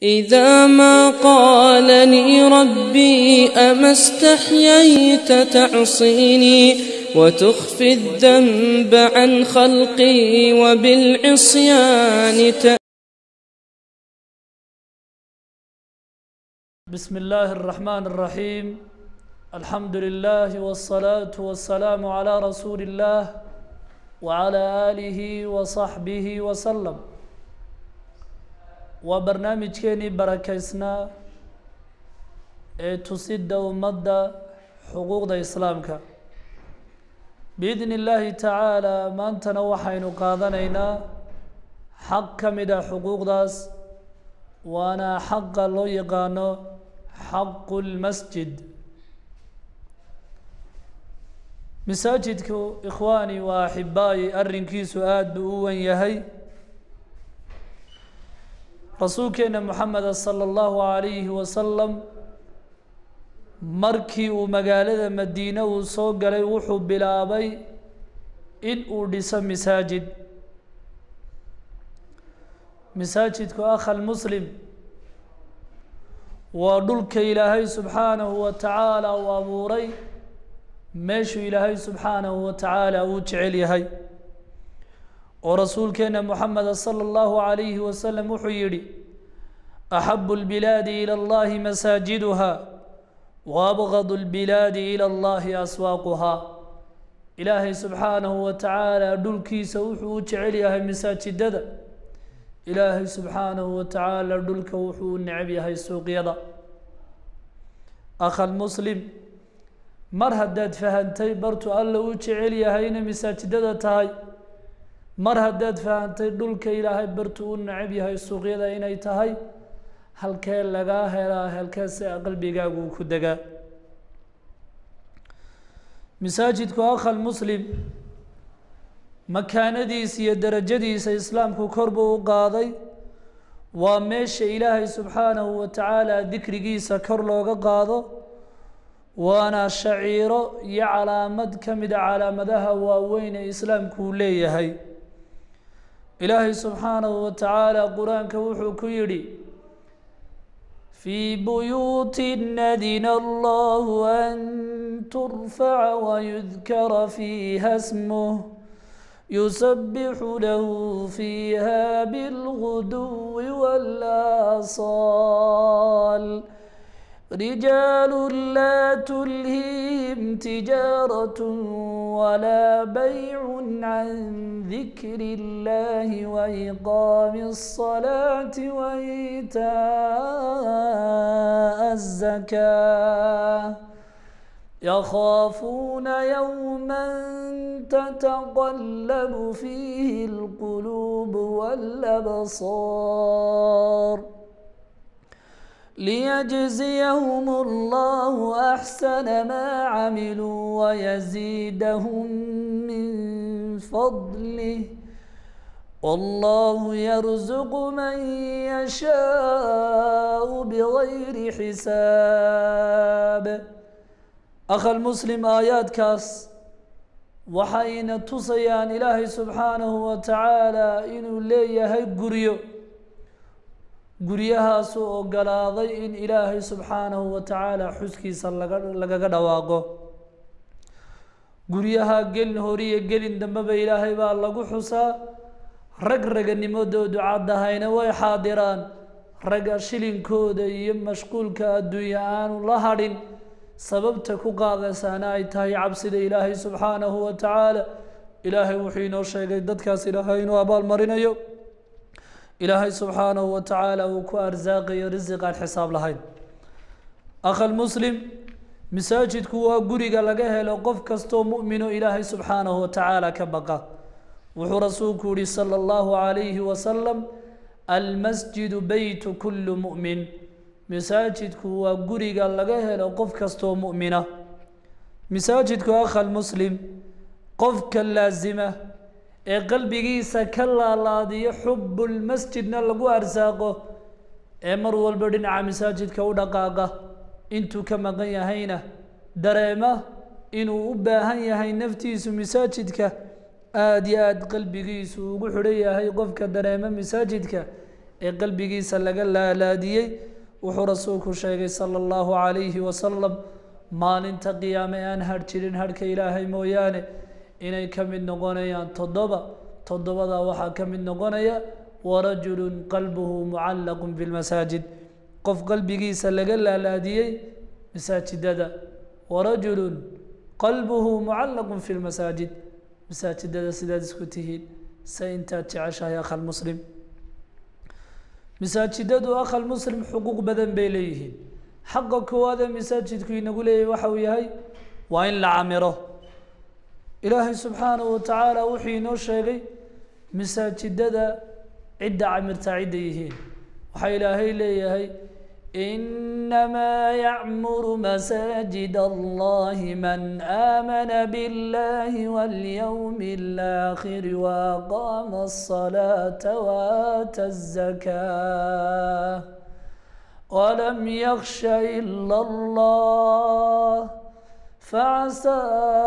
إذا ما قال لي ربي أما استحييت تعصيني وتخفي الذنب عن خلقي وبالعصيان ت... بسم الله الرحمن الرحيم الحمد لله والصلاة والسلام على رسول الله وعلى آله وصحبه وسلم waa barnaamijkeenii barakaysnaa ee tusidda ummadda xuquuqda islaamka biidni illaahi tacaala maantana waxaynu qaadanaynaa xaq ka mid a xuquuqdaas waana xaqa loo yaqaano xaqu lmasjid masaajidku ikhwaani waa axibaayi arrinkiisu aada buu u wan yahay rasuulkeena moxameda sala allahu calayhi wasalam markii uu magaalada madiine uu soo galay wuxuu bilaabay in uu dhiso masaajid masaajidku akhal muslim waa dhulka ilaahay subxaanahu wa tacaala uu abuuray meeshuu ilaahay subxaanahu wa tacaala uu jecel yahay oo rasuulkeena moxameda sala allahu calayhi wasalam wuxuu yidhi axabu lbilaadi ila allahi masaajiduha wa abgadu lbilaadi ila allahi aswaaquhaa ilaahay subxaanahu wa tacaala dhulkiisa wuxuu u jecel yahay masaajidada ilaahay subxaanahu wa tacaala dhulka wuxuu u necab yahay suuqyada akhal muslim mar haddaad fahantay bartu alla u jecel yahay inay masaajidada tahay mar haddaad fahantay dhulka ilaahay bartu u necab yahay suuqyada inay tahay halkee lagaa helaa halkeese qalbigaagu ku degaa masaajidku akhal muslim makaanadiisa iyo derajadiisa islaamku kor buu u qaaday waa meesha ilaahay subxaanahu wa tacaala dikrigiisa kor looga qaado waana shaciiro iyo calaamad ka mida calaamadaha waaweyn ee islaamku uu leeyahay ilaahay subxaanahu wa tacaala qur-aanka wuxuu ku yidhi fii buyuutin adina allahu an turfaca wayudkara fiiha smuh yusabixu lahu fiiha bilguduwi waalasaal رجال لا تلهيهم تجارة ولا بيع عن ذكر الله وإقام الصلاة وإيتاء الزكاة يخافون يوما تتقلب فيه القلوب والأبصار ليجزيهم الله أحسن ما عملوا ويزيدهم من فضله والله يرزق من يشاء بغير حساب أخ المسلم آيات كاس وحين تصيان إلهي سبحانه وتعالى إنه ليه قريو guryahaasuu ogolaaday in ilaahay subxaanahu wa tacaala xuskiisa laga lagaga dhawaaqo guryaha gelin horiyo gelin dambeba ilaahay baa lagu xusaa rag raganimadoodu caddahayna way xaadiraan ragga shilinkooda iyo mashquulka adduunya aanu la hadhin sababta ku qaadaysaana ay tahay cabsida ilaahay subxaanahu wa tacaala ilaahay wuxuu inoo sheegay dadkaas ilaahay inuu abaalmarinayo ilaahay subxaanahu wa tacaala uu ku arsaaqayo risiq aan xisaab lahayn akhal muslim masaajidku waa guriga laga helo qof kastoo mu'mino ilaahay subxaanahu wa tacaala ka baqa wuxuu rasuulku yihi sala allahu calayhi wasalam almasjidu beytu kullu mu'min masaajidku waa guriga laga helo qof kastoo mu'mina masaajidku akhal muslim qofka laasima ee qalbigiisa ka laalaadiyo xubbulmasjidna lagu arsaaqo ee mar walba dhinaca masaajidka u dhaqaaqa intuu ka maqan yahayna dareema inuu u baahan yahay naftiisu masaajidka aada iyo aada qalbigiisu ugu xidhan yahay qofka dareema masaajidka ee qalbigiisa laga laalaadiyey wuxuu rasuulku sheegay sala allahu calayhi wasalam maalinta qiyaame aan hadh jirin hadhka ilaahay mooyaane inay ka mid noqonayaan toddoba toddobadaa waxaa ka mid noqonaya warajulu qalbuhu mucallaqun bilmasaajid qof qalbigiisa laga laalaadiyey masaajidada warajulu qalbuhu mucallaqun fi lmasaajid masaajidada sidaad isku tihiin se intaad jeceshahay akhal muslim masaajidadu akhal muslim xuquuq badan bay leeyihiin xaqa koowaad ee masaajidku inagu leeyahay waxa uu yahay waa in la camiro ilaahay subxaanahu watacaala wuxuu inoo sheegay masaajidada cidda camirta cidda yihiin waxaa ilaahay leeyahay inamaa yacmuru masaajid allahi man aamana biاllahi walyowmi اlaakhiri waaqaama الصalaata waata الzakaa walam yaksha ila allah فعسى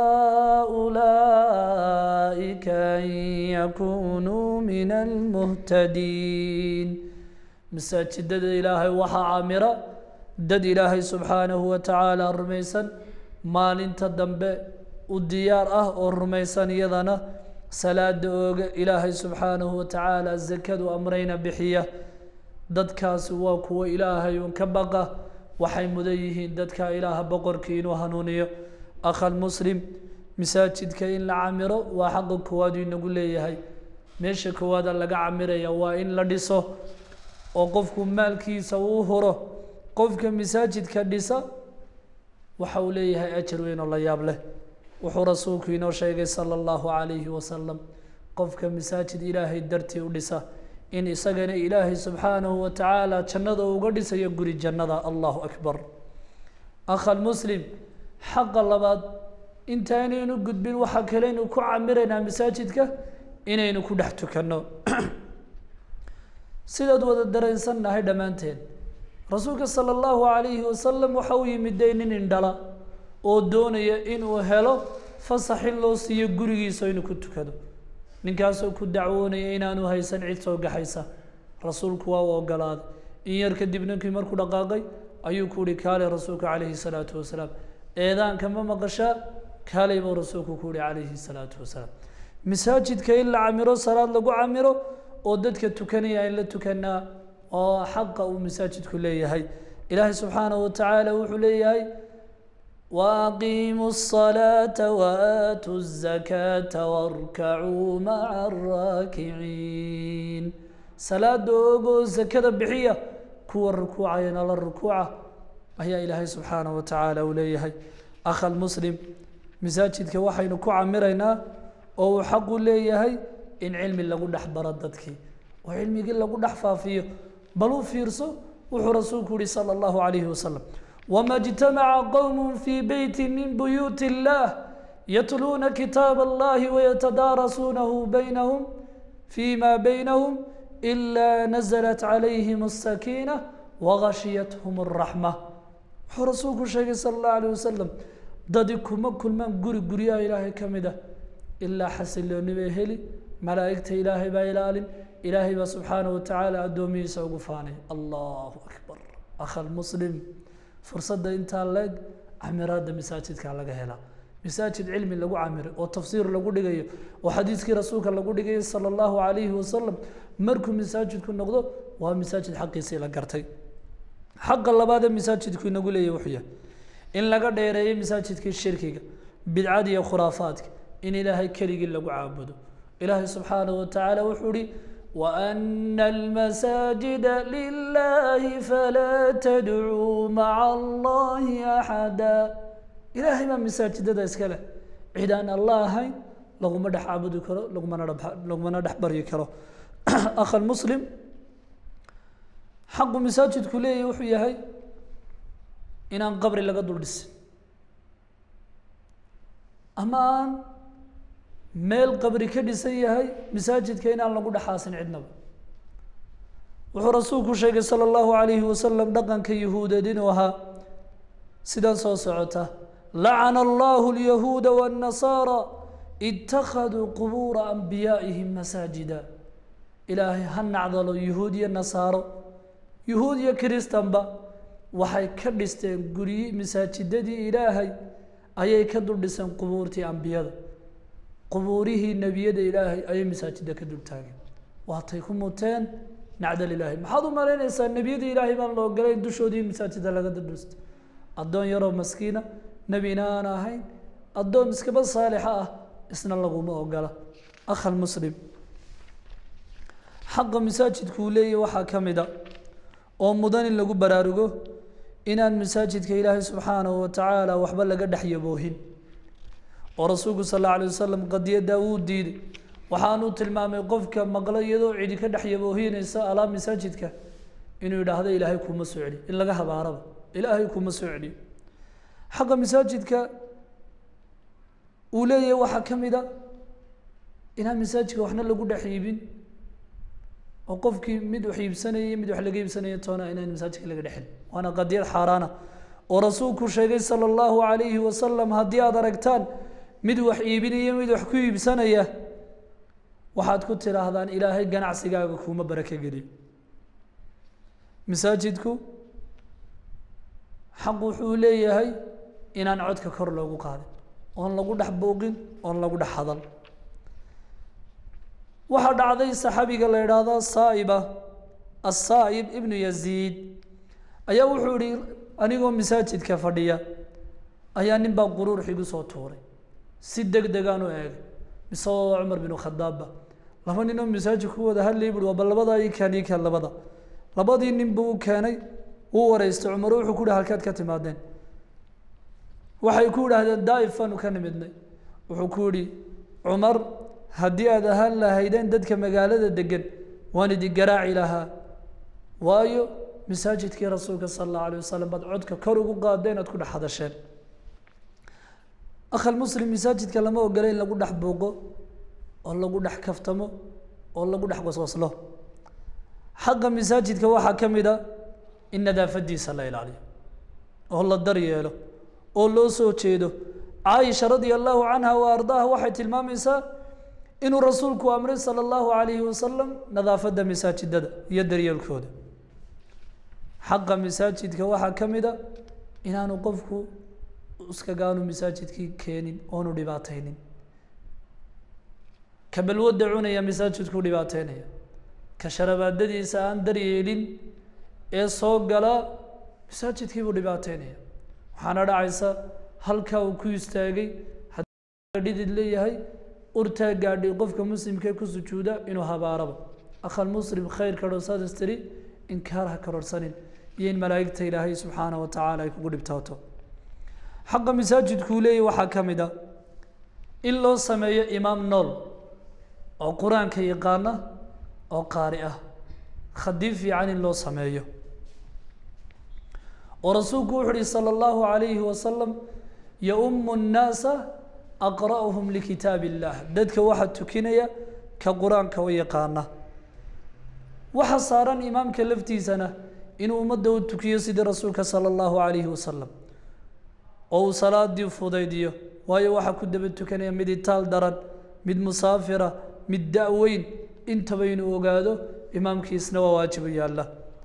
أولئك أن يكونوا من المهتدين masaajidada ilaahay waxaa camira dad ilaahay subxaanahu wa tacaala rumaysan maalinta dambe u diyaar ah oo rumaysan iyadana salaada ooga ilaahay subxaanahu wa tacaala zakadu amrayna bixiya dadkaasi waa kuwo ilaahay un ka baqa waxay mudan yihiin dadka ilaaha boqorkii inuu hanuuniyo akhal muslim masaajidka in la camiro waa xaqa koowaadu inagu leeyahay meesha koowaada laga camiraya waa in la dhiso oo qofku maalkiisa uu huro qofka masaajidka dhisa waxa uu leeyahay ajar weyn oo la yaab leh wuxuu rasuulku inoo sheegay sala allahu calayhi wasalam qofka masaajid ilaahay dartii u dhisa in isagana ilaahay subxaanahu wa tacaala jannada uga dhisayo guri jannada allahu akbar akhal muslim xaqa labaad intaynaynu gudbin waxaa kaleynu ku camiraynaa masaajidka inaynu ku dhex tukanno sidaad wada dareensannahay dhammaanteen rasuulka sala allahu calayhi wasalam waxa uu yimid dee nin indhala oo doonaya inuu helo fasax in loo siiyo gurigiisa inuu ku tukado ninkaasoo ku dacwoonaya inaanu haysan cid soo gaxaysa rasuulku waa u ogolaaday in yar kadib ninkii markuu dhaqaaqay ayuu ku uhi kaalay rasuulka calayhi salaatu wasalaam eedaanka ma maqashaa kaalay buu rasuulku ku uhi calayhi salaatu wasalaam masaajidka in la camiro salaad lagu camiro oo dadka tukanaya in la tukanaa oo xaqa uu masaajidku leeyahay ilaahay subxaanahu watacaala wuxuu leeyahay waaqiimuu الصalaata waatuu الzakaata warkacuu maca araakiciin salaada ogoo zakada bixiya kuwa rukuucayana la rukuuca ayaa ilaahay subxaanahu watacaala uu leeyahay akhal muslim masaajidka waxaynu ku camiraynaa oo uu xaqu leeyahay in cilmi lagu dhex baro dadkii oo cilmigii lagu dhex faafiyo bal u fiirso wuxuu rasuulku yihi salى اllahu عalayhi wasalam wma اجtamaca qowm fii beyti min buyuuti اllah yatluuna kitaab اllahi wayatadaarasuunahu baynahum fima baynahum إila naزlat calayhim الsakiinة wagashiyathm الraxma wuxuu rasuulku sheegay salى اllahu عalيه wasalam dadi kuma kulmaan guri guryaha ilaahay ka mid ah ilaa xasilooni bay heli malaa'igta ilaahay baa ilaalin ilaahay baa subxaanaه watacaala addoomihiisa ugu faanay allahu akbar akhal muslim fursadda intaa leeg camiraadda masaajidka laga helaa masaajid cilmi lagu camiro oo tafsiir lagu dhigayo oo xadiiskii rasuulka lagu dhigayo salى اllahu عalayhi wasalam markuu masaajidku noqdo waa masaajid xaqiisii la gartay xaqa labaadee masaajidku inagu leeyahy wuxuu yahay in laga dheereeyo masaajidkii shirkiga bidcada iyo khuraafaadka in ilaahay keligii lagu caabudo ilaahay subxaanaه watacaala wuxuu ihi وأن المساجد لله فلا تدعوا مع الله أحدا إلهي ما مساجدada iska leh cid aan allah ahayn laguma dhex caabudi karo lagumana lagumana dhex baryi karo akha muslim xaqu masaajidku leeyahy wuxuu yahay inaan qabri laga dul dhisin ama aan meel qabri ka dhisan yahay masaajidka inaan lagu dhexaasin cidnaba wuxuu rasuulku sheegay salى اllahu عalayhi wasalam dhaqanka yahuudeed inuu ahaa sidan soo socota lacana allahu اlyahuuda wالnasaara itakaduu qubuura anbiyaa'ihim masaajida ilaahay ha nacdalo yuhuud iyo nasaaro yuhuud iyo kiristanba waxay ka dhisteen guryi masaajidadii ilaahay ayay ka dul dhiseen qubuurtii ambiyada qubuurihii nebiyada ilaahay ayay masaajida ka dul taageen waatay ku muteen nacdal ilaahay maxaad u malaynaysaa nebiyada ilaahay baan la ogolay dushoodii masaajida laga dul dhisto addoon yaroo maskiina nebina aan ahayn addoon iskaba saalixa ah isna laguma ogola akhal muslim xaqa masaajidku uu leeyahy waxaa ka mid a oo mudan in lagu baraarugo inaan masaajidka ilaahay subxaanahu wa tacaala waxba laga dhex yaboohin oo rasuulku sal alla alay wasalam qadiyaddaa wuu diiday waxaanuu tilmaamay qofka maqlo iyadoo cidi ka dhex yaboohinaysa alaa masaajidka inuu yidhaahdo ilaahay kuma soo celiyo in laga habaaraba ilaahay kuma soo celiyo xaqa masaajidka uu leeyahay waxaa ka mid a inaan masaajidka waxna lagu dhex iibin oo qofkii mid wax iibsanaya iyo mid wax laga iibsanaya toona inaan masaajidka laga dhexin waana qadiyad xaaraana oo rasuulku sheegay sala allahu calayhi wasalam haddii aada aragtaan mid wax iibinaya mid wax ku iibsanaya waxaad ku tidhaahdaan ilaahay ganacsigaaga kuuma barako geliyo masaajidku xaq wuxuu leeyahay inaan codka kor loogu qaadin oon lagu dhex buuqin oon lagu dhex hadal waxaa dhacday saxaabiga la idhaahdo saaiba asaa'ib ibnu yaziid ayaa wuxuu ihi anigoo masaajidka fadhiya ayaa nin baa quruur xigu soo tuuray si deg degaan u eegay mise waa cumar binu khadaabba laba ninoo masaajid ku wada hadlayay buui waaba labadaa ii keen ii keen labada labadii nin buu u keenay wuu wareystay cumar wuxuu ku yihi halkaad ka timaadeen waxay ku idhaahdeen daa'if baanu ka nimidnay wuxuu ku yihi cumar haddii aad ahaan lahaydeen dadka magaalada degan waan idin garaaci lahaa waayo masaajidkii rasuulka sala allahu alayh wasalam baad codka kor ugu qaadeen aad ku dhex hadasheen akhal muslim masaajidka lama ogola in lagu dhex buuqo oo lagu dhex kaftamo oo lagu dhex waswaslo xaqa masaajidka waxaa ka mid a in nadaafadiisa la ilaaliyo oo la daryeelo oo loo soo jeedo caaisha radia allahu canha wa ardaaha waxay tilmaamaysaa inuu rasuulku amray sala allahu calayhi wasalam nadaafadda masaajidada iyo daryeelkooda xaqa masaajidka waxaa ka mid a inaanu qofku iskagaanu masaajidkii keenin oonu dhibaataynin ka balwadda cunaya masaajidkuu dhibaateynaya ka sharabaadadiisa aan daryeelin ee soo gala masaajidkiibuu dhibaateynaya waxaana dhacaysa halkaa uu ku istaagay haddii dhidid leeyahay urtaa gaadhay qofka muslimkee ku sujuuda inuu habaaraba akhal muslim khayr karorsadas tiri inkaar ha karorsanin iyo in malaa'igta ilaahay subxaana wa tacaala ay kugu dhibtooto xaqa masaajidkuu leeyahy waxaa ka mid a in loo sameeyo imaam nool oo qur-aanka yaqaana oo qaari ah khadiib fiican in loo sameeyo oo rasuulku wuxu uhi salى اllahu عalayhi wasalam yaum الnaasa aqra'uhum likitaab illah dadka waxaa tukinaya ka qur-aanka u yaqaana waxa saaran imaamka laftiisana inuu ummadda u tukiyo sidii rasuulka salى اllahu عalayhi wasalam oo uu salaadii fudaydiyo waayo waxaa ku daba tukanaya mid itaal daran mid musaafira mid da-weyn intaba inuu ogaado imaamkiisna waa waajibu yaalla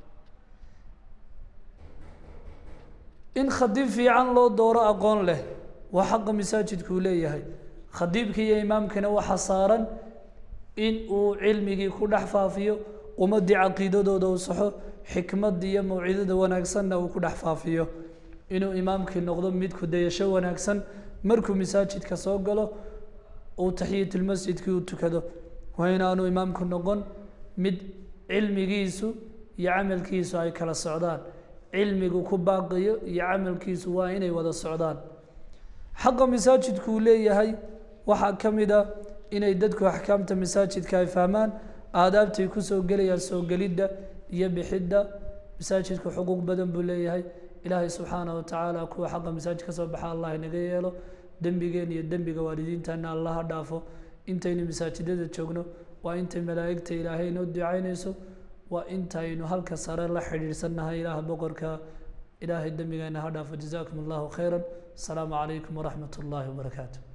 in khadiib fiican loo dooro aqoon leh waa xaqa masaajidkuu leeyahay khadiibka iyo imaamkana waxaa saaran in uu cilmigii ku dhex faafiyo ummaddii caqiidadooda u saxo xikmadda iyo mawcidada wanaagsanna uu ku dhex faafiyo inuu imaamkii noqdo mid ku dayasho wanaagsan markuu masaajidka soo galo uu taxiyatulmasjidkii u tukado waa inaanu imaamku noqon mid cilmigiisu iyo camalkiisu ay kala socdaan cilmigu ku baaqiyo iyo camalkiisu waa inay wada socdaan xaqa masaajidkuu leeyahay waxaa ka mid a inay dadku axkaamta masaajidka ay fahmaan aadaabtay kusoo gelayaan soo gelidda iyo bixidda masaajidku xuquuq badan buu leeyahay ilaahay subxaanah wa tacaala kuwa xaqa masaajid ka soo baxa allah inaga yeelo dembigeen iyo dembiga waalidiintana allaha dhaafo intaynu masaajidada joogno waa intay malaa'igta ilaahay inoo ducaynayso waa intaynu halka sare la xidhiidhsannahay ilaah boqorka ilaahay dembigeena ha dhaafo jazaakum allahu khayra asalaamu calaykum waraxmat ullaahi wabarakaatu